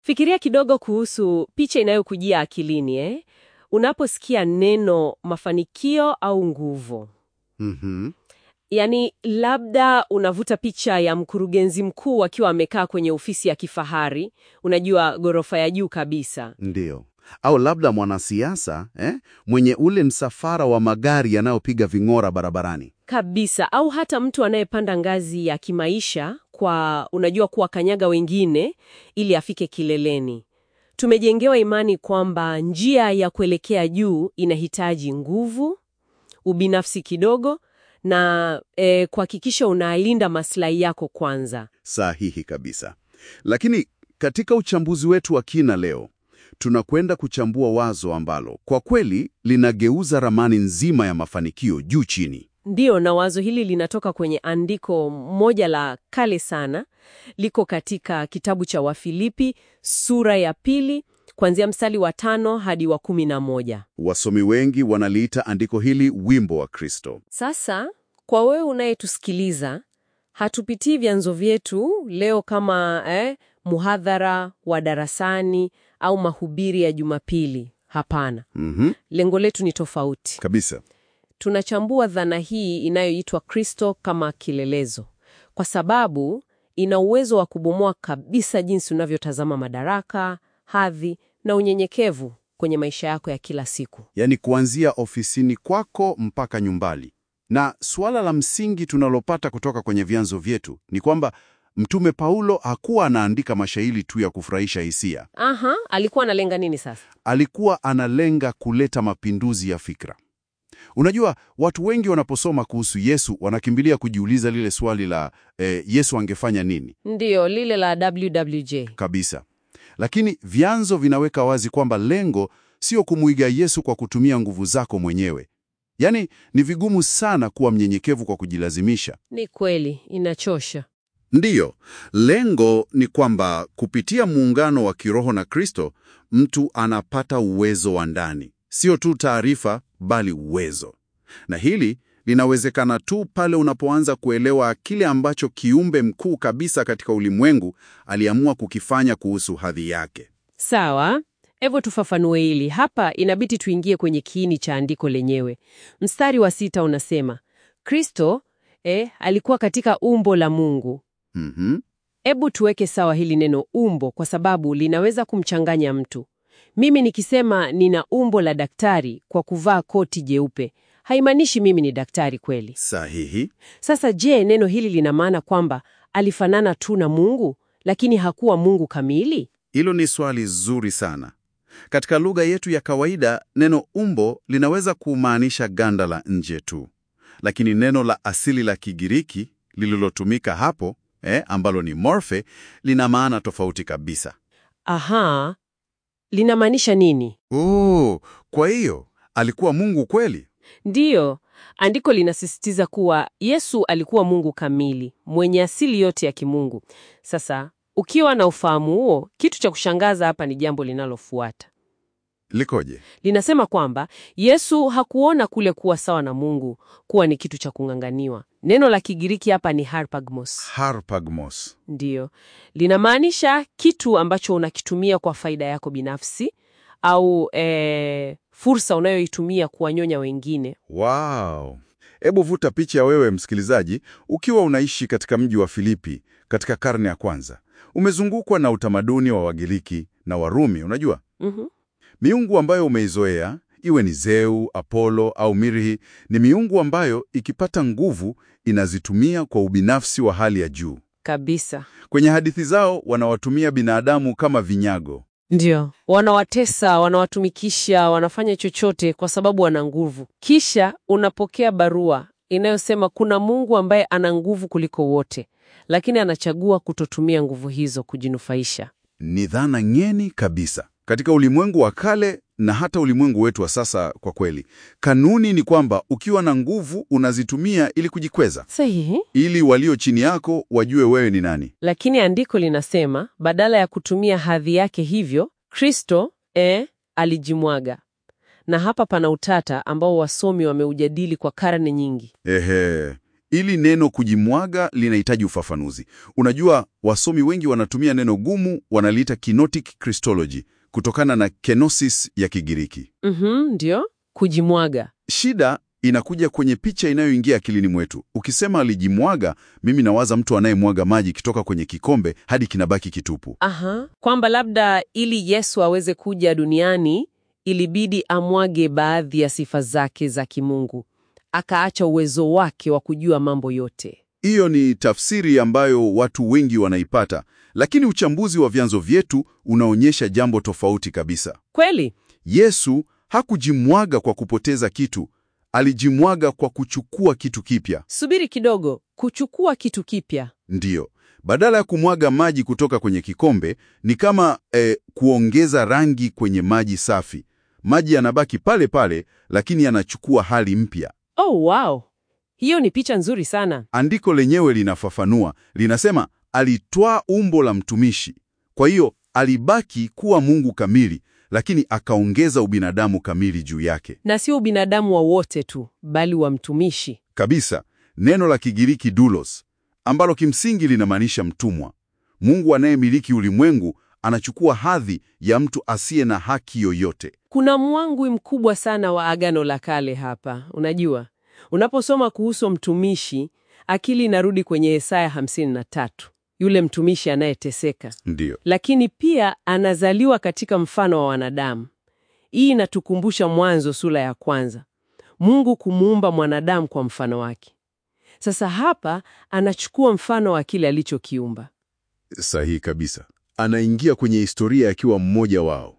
Fikiria kidogo kuhusu picha inayokujia akilini eh? Unaposikia neno mafanikio au nguvu. Mhm. Yaani labda unavuta picha ya mkurugenzi mkuu akiwa amekaa kwenye ofisi ya kifahari, unajua ghorofa ya juu kabisa. Ndiyo. Au labda mwanasiasa eh, mwenye ule msafara wa magari yanayopiga ving'ora barabarani. Kabisa, au hata mtu anayepanda ngazi ya kimaisha kwa unajua kuwakanyaga wengine ili afike kileleni. Tumejengewa imani kwamba njia ya kuelekea juu inahitaji nguvu, ubinafsi kidogo na eh, kuhakikisha unalinda maslahi yako kwanza. Sahihi kabisa. Lakini katika uchambuzi wetu wa kina leo, tunakwenda kuchambua wazo ambalo kwa kweli linageuza ramani nzima ya mafanikio juu chini. Ndiyo, na wazo hili linatoka kwenye andiko moja la kale sana, liko katika kitabu cha Wafilipi sura ya pili kuanzia mstari wa tano hadi wa kumi na moja. Wasomi wengi wanaliita andiko hili wimbo wa Kristo. Sasa kwa wewe unayetusikiliza, hatupitii vyanzo vyetu leo kama eh, muhadhara wa darasani au mahubiri ya Jumapili. Hapana, Mhm, lengo letu ni tofauti. kabisa. Tunachambua dhana hii inayoitwa Kristo kama kilelezo, kwa sababu ina uwezo wa kubomoa kabisa jinsi unavyotazama madaraka, hadhi na unyenyekevu kwenye maisha yako ya kila siku. Yaani kuanzia ofisini kwako mpaka nyumbani. Na suala la msingi tunalopata kutoka kwenye vyanzo vyetu ni kwamba Mtume Paulo hakuwa anaandika mashairi tu ya kufurahisha hisia. Aha, alikuwa analenga nini sasa? Alikuwa analenga kuleta mapinduzi ya fikra. Unajua, watu wengi wanaposoma kuhusu Yesu wanakimbilia kujiuliza lile swali la eh, Yesu angefanya nini? Ndiyo, lile la WWJ. Kabisa. Lakini vyanzo vinaweka wazi kwamba lengo sio kumuiga Yesu kwa kutumia nguvu zako mwenyewe. Yaani, ni vigumu sana kuwa mnyenyekevu kwa kujilazimisha. Ni kweli, inachosha. Ndiyo, lengo ni kwamba kupitia muungano wa kiroho na Kristo, mtu anapata uwezo wa ndani, sio tu taarifa, bali uwezo. Na hili linawezekana tu pale unapoanza kuelewa kile ambacho kiumbe mkuu kabisa katika ulimwengu aliamua kukifanya kuhusu hadhi yake. Sawa, hebu tufafanue hili. Hapa inabidi tuingie kwenye kiini cha andiko lenyewe. Mstari wa sita unasema Kristo eh, alikuwa katika umbo la Mungu. Mhm. Hebu tuweke sawa hili neno umbo, kwa sababu linaweza kumchanganya mtu. Mimi nikisema nina umbo la daktari kwa kuvaa koti jeupe, haimaanishi mimi ni daktari kweli. Sahihi. Sasa je, neno hili lina maana kwamba alifanana tu na Mungu, lakini hakuwa Mungu kamili? Hilo ni swali zuri sana. Katika lugha yetu ya kawaida, neno umbo linaweza kumaanisha ganda la nje tu, lakini neno la asili la Kigiriki lililotumika hapo eh, ambalo ni morphe lina maana tofauti kabisa. Aha, linamaanisha nini? Oh, kwa hiyo alikuwa Mungu kweli? Ndiyo, andiko linasisitiza kuwa Yesu alikuwa Mungu kamili, mwenye asili yote ya kimungu. Sasa, ukiwa na ufahamu huo, kitu cha kushangaza hapa ni jambo linalofuata. Likoje? Linasema kwamba Yesu hakuona kule kuwa sawa na Mungu kuwa ni kitu cha kung'ang'aniwa. Neno la Kigiriki hapa ni harpagmos. Harpagmos. Ndiyo, linamaanisha kitu ambacho unakitumia kwa faida yako binafsi au eh, fursa unayoitumia kuwanyonya wengine. Wow. Hebu vuta picha ya wewe msikilizaji, ukiwa unaishi katika mji wa Filipi katika karne ya kwanza. Umezungukwa na utamaduni wa Wagiriki na Warumi, unajua? Mhm. Miungu ambayo umeizoea, iwe ni Zeu, Apollo au Mirhi, ni miungu ambayo ikipata nguvu inazitumia kwa ubinafsi wa hali ya juu. Kabisa. Kwenye hadithi zao wanawatumia binadamu kama vinyago. Ndio, wanawatesa, wanawatumikisha, wanafanya chochote kwa sababu wana nguvu. Kisha unapokea barua inayosema kuna Mungu ambaye ana nguvu kuliko wote, lakini anachagua kutotumia nguvu hizo kujinufaisha. Ni dhana ngeni kabisa katika ulimwengu wa kale na hata ulimwengu wetu wa sasa. Kwa kweli, kanuni ni kwamba ukiwa na nguvu unazitumia ili kujikweza, Sahihi. ili walio chini yako wajue wewe ni nani. Lakini andiko linasema badala ya kutumia hadhi yake hivyo, Kristo eh, alijimwaga. Na hapa pana utata ambao wasomi wameujadili kwa karne nyingi. Ehe, Ili neno kujimwaga linahitaji ufafanuzi. Unajua, wasomi wengi wanatumia neno gumu, wanaliita kenotic Christology kutokana na kenosis ya Kigiriki. Mhm, ndio kujimwaga. Shida inakuja kwenye picha inayoingia akilini mwetu. Ukisema alijimwaga, mimi nawaza mtu anayemwaga maji kitoka kwenye kikombe hadi kinabaki kitupu. Aha, kwamba labda ili Yesu aweze kuja duniani ilibidi amwage baadhi ya sifa zake za kimungu, akaacha uwezo wake wa kujua mambo yote. Hiyo ni tafsiri ambayo watu wengi wanaipata, lakini uchambuzi wa vyanzo vyetu unaonyesha jambo tofauti kabisa. Kweli? Yesu hakujimwaga kwa kupoteza kitu, alijimwaga kwa kuchukua kitu kipya. Subiri kidogo, kuchukua kitu kipya. Ndiyo, badala ya kumwaga maji kutoka kwenye kikombe, ni kama eh, kuongeza rangi kwenye maji safi. Maji yanabaki pale pale, lakini yanachukua hali mpya. Oh, wow, hiyo ni picha nzuri sana. Andiko lenyewe linafafanua, linasema alitwaa umbo la mtumishi. Kwa hiyo alibaki kuwa Mungu kamili, lakini akaongeza ubinadamu kamili juu yake Na sio ubinadamu wa wote tu, bali wa mtumishi. kabisa. Neno la Kigiriki doulos, ambalo kimsingi linamaanisha mtumwa. Mungu anayemiliki ulimwengu anachukua hadhi ya mtu asiye na haki yoyote. Kuna mwangwi mkubwa sana wa Agano la Kale hapa. Unajua, unaposoma kuhusu mtumishi, akili inarudi kwenye Yesaya 53, yule mtumishi anayeteseka, Ndiyo, lakini pia anazaliwa katika mfano wa wanadamu. Hii inatukumbusha Mwanzo sura ya kwanza, Mungu kumuumba mwanadamu kwa mfano wake. Sasa hapa anachukua mfano wa kile alichokiumba. sahihi kabisa. Anaingia kwenye historia akiwa mmoja wao.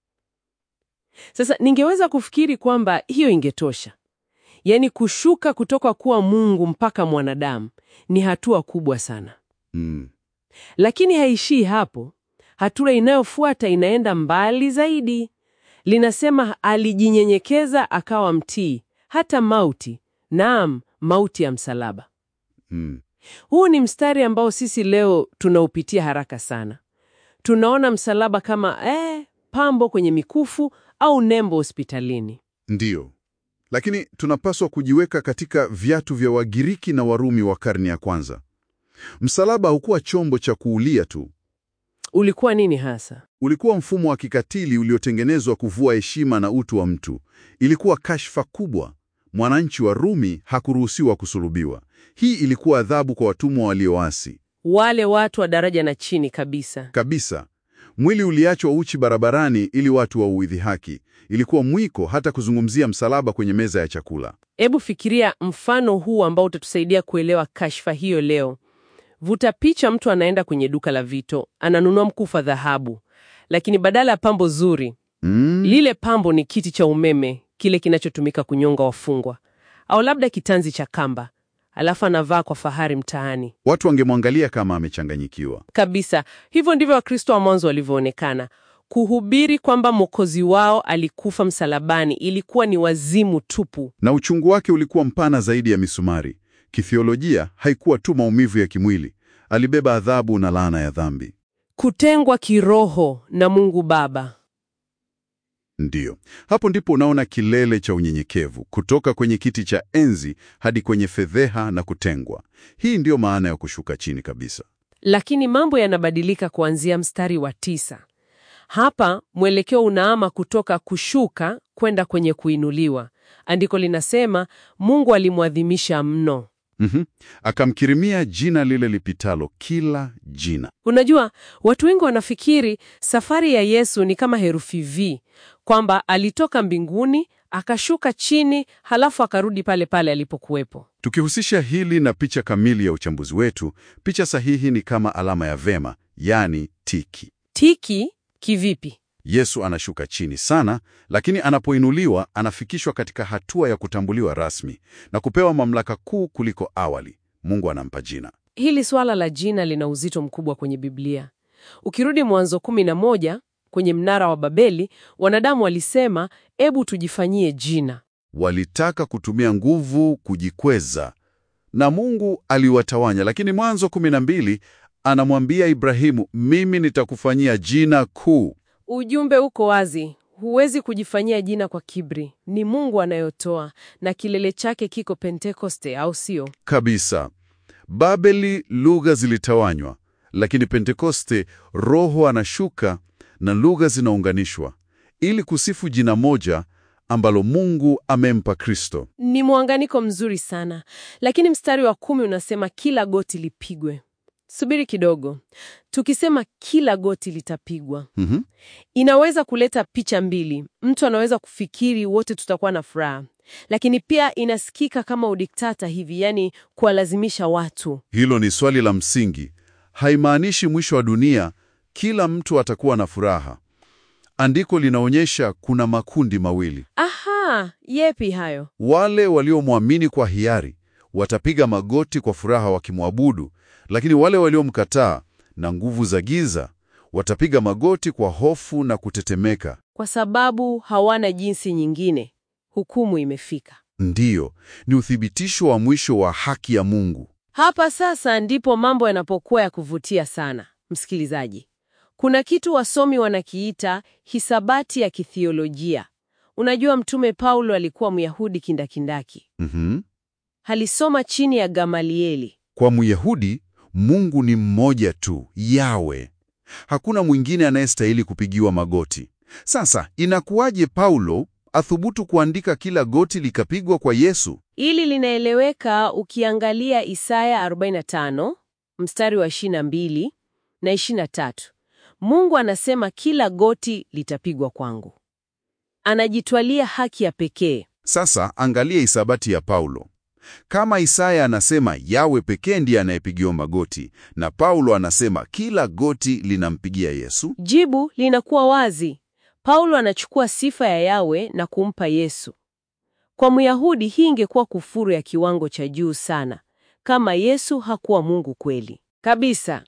Sasa ningeweza kufikiri kwamba hiyo ingetosha, yaani kushuka kutoka kuwa Mungu mpaka mwanadamu ni hatua kubwa sana, Mm. lakini haishii hapo. Hatua inayofuata inaenda mbali zaidi. Linasema alijinyenyekeza akawa mtii hata mauti, naam, mauti ya msalaba. Mm. Huu ni mstari ambao sisi leo tunaupitia haraka sana. Tunaona msalaba kama eh, pambo kwenye mikufu au nembo hospitalini. Ndiyo, lakini tunapaswa kujiweka katika viatu vya Wagiriki na Warumi wa karne ya kwanza. Msalaba haukuwa chombo cha kuulia tu, Ulikuwa nini hasa? ulikuwa mfumo wa kikatili uliotengenezwa kuvua heshima na utu wa mtu. Ilikuwa kashfa kubwa. Mwananchi wa Rumi hakuruhusiwa kusulubiwa. Hii ilikuwa adhabu kwa watumwa walioasi Wale watu wa daraja na chini kabisa. kabisa. Mwili uliachwa uchi barabarani ili watu wauidhi haki. Ilikuwa mwiko hata kuzungumzia msalaba kwenye meza ya chakula. Hebu fikiria mfano huu ambao utatusaidia kuelewa kashfa hiyo leo. Vuta picha, mtu anaenda kwenye duka la vito, ananunua mkufu wa dhahabu, lakini badala ya pambo zuri, Mm. lile pambo ni kiti cha umeme, kile kinachotumika kunyonga wafungwa, au labda kitanzi cha kamba, alafu anavaa kwa fahari mtaani Watu wangemwangalia kama amechanganyikiwa. kabisa. Hivyo ndivyo Wakristo wa mwanzo walivyoonekana. Kuhubiri kwamba Mwokozi wao alikufa msalabani ilikuwa ni wazimu tupu. Na uchungu wake ulikuwa mpana zaidi ya misumari. Kithiolojia haikuwa tu maumivu ya kimwili, alibeba adhabu na laana ya dhambi. Kutengwa kiroho na Mungu Baba. Ndiyo, hapo ndipo unaona kilele cha unyenyekevu, kutoka kwenye kiti cha enzi hadi kwenye fedheha na kutengwa. Hii ndiyo maana ya kushuka chini kabisa. Lakini mambo yanabadilika kuanzia mstari wa tisa. Hapa mwelekeo unaama kutoka kushuka kwenda kwenye kuinuliwa. Andiko linasema Mungu alimwadhimisha mno. Mhm. Akamkirimia jina lile lipitalo kila jina. Unajua, watu wengi wanafikiri safari ya Yesu ni kama herufi V, kwamba alitoka mbinguni akashuka chini halafu akarudi pale pale alipokuwepo. Tukihusisha hili na picha kamili ya uchambuzi wetu, picha sahihi ni kama alama ya vema, yaani tiki. Tiki kivipi? Yesu anashuka chini sana, lakini anapoinuliwa anafikishwa katika hatua ya kutambuliwa rasmi na kupewa mamlaka kuu kuliko awali. Mungu anampa jina. Hili swala la jina lina uzito mkubwa kwenye Biblia. Ukirudi Mwanzo kumi na moja kwenye mnara wa Babeli, wanadamu walisema, ebu tujifanyie jina. Walitaka kutumia nguvu kujikweza, na Mungu aliwatawanya. Lakini Mwanzo 12 anamwambia Ibrahimu, mimi nitakufanyia jina kuu. Ujumbe uko wazi, Huwezi kujifanyia jina kwa kiburi, ni Mungu anayotoa na kilele chake kiko Pentekoste, au sio? Kabisa. Babeli lugha zilitawanywa, lakini Pentekoste Roho anashuka na lugha zinaunganishwa ili kusifu jina moja ambalo Mungu amempa Kristo. Ni muunganiko mzuri sana, lakini mstari wa kumi unasema kila goti lipigwe. Subiri kidogo, tukisema kila goti litapigwa Mhm. inaweza kuleta picha mbili. Mtu anaweza kufikiri wote tutakuwa na furaha, lakini pia inasikika kama udiktata hivi, yani kuwalazimisha watu. Hilo ni swali la msingi. Haimaanishi mwisho wa dunia kila mtu atakuwa na furaha. Andiko linaonyesha kuna makundi mawili. Aha, yepi hayo? Wale waliomwamini kwa hiari watapiga magoti kwa furaha wakimwabudu, lakini wale waliomkataa na nguvu za giza watapiga magoti kwa hofu na kutetemeka. Kwa sababu hawana jinsi nyingine. Hukumu imefika. Ndiyo, ni uthibitisho wa mwisho wa haki ya Mungu. Hapa sasa ndipo mambo yanapokuwa ya kuvutia sana, msikilizaji. Kuna kitu wasomi wanakiita hisabati ya kithiolojia. Unajua, Mtume Paulo alikuwa Myahudi kindakindaki, Mhm. alisoma chini ya Gamalieli. Kwa Myahudi, Mungu ni mmoja tu, Yawe. Hakuna mwingine anayestahili kupigiwa magoti. Sasa inakuwaje Paulo athubutu kuandika kila goti likapigwa kwa Yesu? Ili linaeleweka ukiangalia Isaya 45 mstari wa 22 na 23. Mungu anasema kila goti litapigwa kwangu. Anajitwalia haki ya pekee. Sasa angalia isabati ya Paulo. Kama Isaya anasema Yawe pekee ndiye anayepigiwa magoti na Paulo anasema kila goti linampigia Yesu, Jibu linakuwa wazi. Paulo anachukua sifa ya Yawe na kumpa Yesu. Kwa Myahudi hii ingekuwa kufuru ya kiwango cha juu sana, kama Yesu hakuwa Mungu kweli kabisa.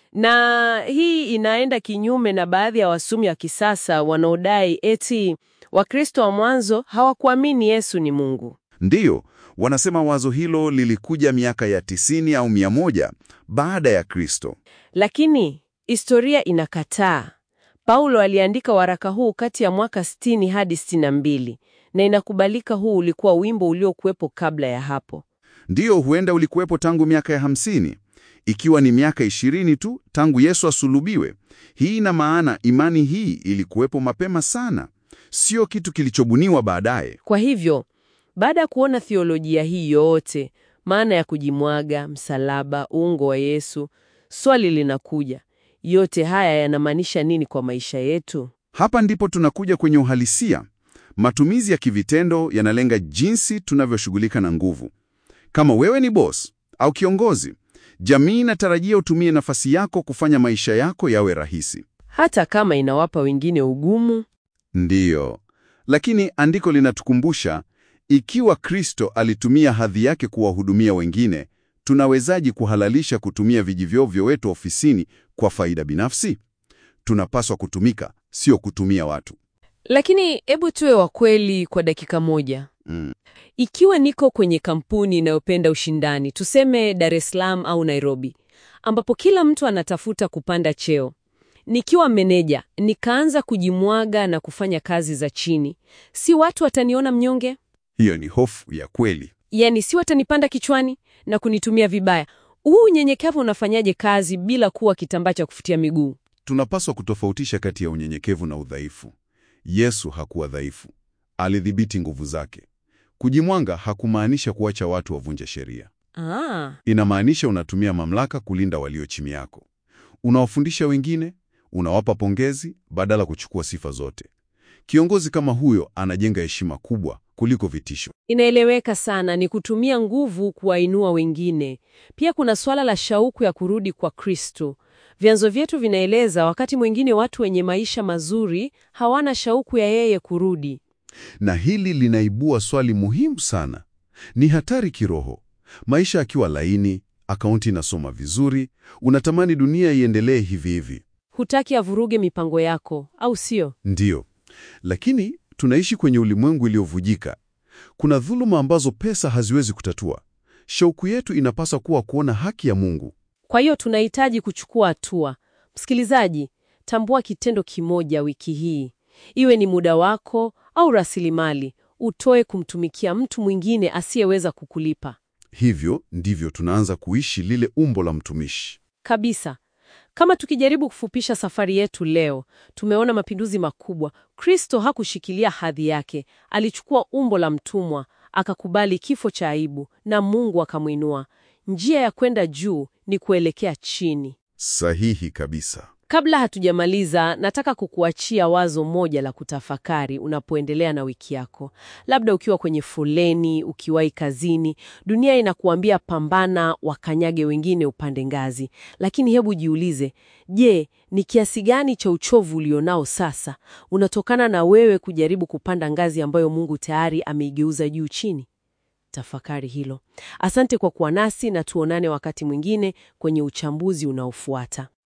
Na hii inaenda kinyume na baadhi ya wasomi wa kisasa wanaodai eti Wakristo wa mwanzo hawakuamini Yesu ni Mungu. Ndiyo, wanasema wazo hilo lilikuja miaka ya tisini au mia moja baada ya Kristo. Lakini historia inakataa. Paulo aliandika waraka huu kati ya mwaka 60 hadi 62 na inakubalika huu ulikuwa wimbo uliokuwepo kabla ya hapo. Ndiyo, huenda ulikuwepo tangu miaka ya hamsini, ikiwa ni miaka ishirini tu tangu Yesu asulubiwe. Hii ina maana imani hii ilikuwepo mapema sana, sio kitu kilichobuniwa baadaye. Kwa hivyo, baada ya kuona thiolojia hii yote, maana ya kujimwaga, msalaba, uungo wa Yesu, swali linakuja, yote haya yanamaanisha nini kwa maisha yetu? Hapa ndipo tunakuja kwenye uhalisia. Matumizi ya kivitendo yanalenga jinsi tunavyoshughulika na nguvu. Kama wewe ni boss au kiongozi, jamii inatarajia utumie nafasi yako kufanya maisha yako yawe rahisi. Hata kama inawapa wengine ugumu. Ndiyo, lakini andiko linatukumbusha, ikiwa Kristo alitumia hadhi yake kuwahudumia wengine, tunawezaje kuhalalisha kutumia vijivyo wetu ofisini kwa faida binafsi? Tunapaswa kutumika, sio kutumia watu. Lakini hebu tuwe wa kweli kwa dakika moja. Mm. Ikiwa niko kwenye kampuni inayopenda ushindani, tuseme Dar es Salaam au Nairobi, ambapo kila mtu anatafuta kupanda cheo, nikiwa meneja nikaanza kujimwaga na kufanya kazi za chini, si watu wataniona mnyonge? Hiyo ni hofu ya kweli. Yaani, si watanipanda kichwani na kunitumia vibaya? Huu unyenyekevu unafanyaje kazi bila kuwa kitambaa cha kufutia miguu? Tunapaswa kutofautisha kati ya unyenyekevu na udhaifu. Yesu hakuwa dhaifu, alidhibiti nguvu zake. Kujimwanga hakumaanisha kuacha watu wavunje sheria. Ah, Inamaanisha unatumia mamlaka kulinda walio chini yako. Unawafundisha wengine, unawapa pongezi badala kuchukua sifa zote. Kiongozi kama huyo anajenga heshima kubwa kuliko vitisho. inaeleweka sana, ni kutumia nguvu kuwainua wengine. Pia kuna swala la shauku ya kurudi kwa Kristo. Vyanzo vyetu vinaeleza wakati mwingine watu wenye maisha mazuri hawana shauku ya yeye kurudi. Na hili linaibua swali muhimu sana. Ni hatari kiroho. Maisha akiwa laini, akaunti inasoma vizuri, unatamani dunia iendelee hivi hivi. Hutaki avuruge mipango yako, au sio? Ndiyo, lakini tunaishi kwenye ulimwengu iliyovujika. Kuna dhuluma ambazo pesa haziwezi kutatua. Shauku yetu inapaswa kuwa kuona haki ya Mungu. Kwa hiyo tunahitaji kuchukua hatua. Msikilizaji, tambua kitendo kimoja wiki hii. iwe ni muda wako au rasilimali, utoe kumtumikia mtu mwingine asiyeweza kukulipa. Hivyo ndivyo tunaanza kuishi lile umbo la mtumishi. Kabisa. Kama tukijaribu kufupisha safari yetu leo, tumeona mapinduzi makubwa. Kristo hakushikilia hadhi yake, alichukua umbo la mtumwa, akakubali kifo cha aibu, na Mungu akamwinua. Njia ya kwenda juu ni kuelekea chini. Sahihi kabisa. Kabla hatujamaliza, nataka kukuachia wazo moja la kutafakari unapoendelea na wiki yako. Labda ukiwa kwenye foleni, ukiwahi kazini, dunia inakuambia pambana, wakanyage wengine upande ngazi. Lakini hebu jiulize, je, ni kiasi gani cha uchovu ulionao sasa unatokana na wewe kujaribu kupanda ngazi ambayo Mungu tayari ameigeuza juu chini? Tafakari hilo. Asante kwa kuwa nasi na tuonane wakati mwingine kwenye uchambuzi unaofuata.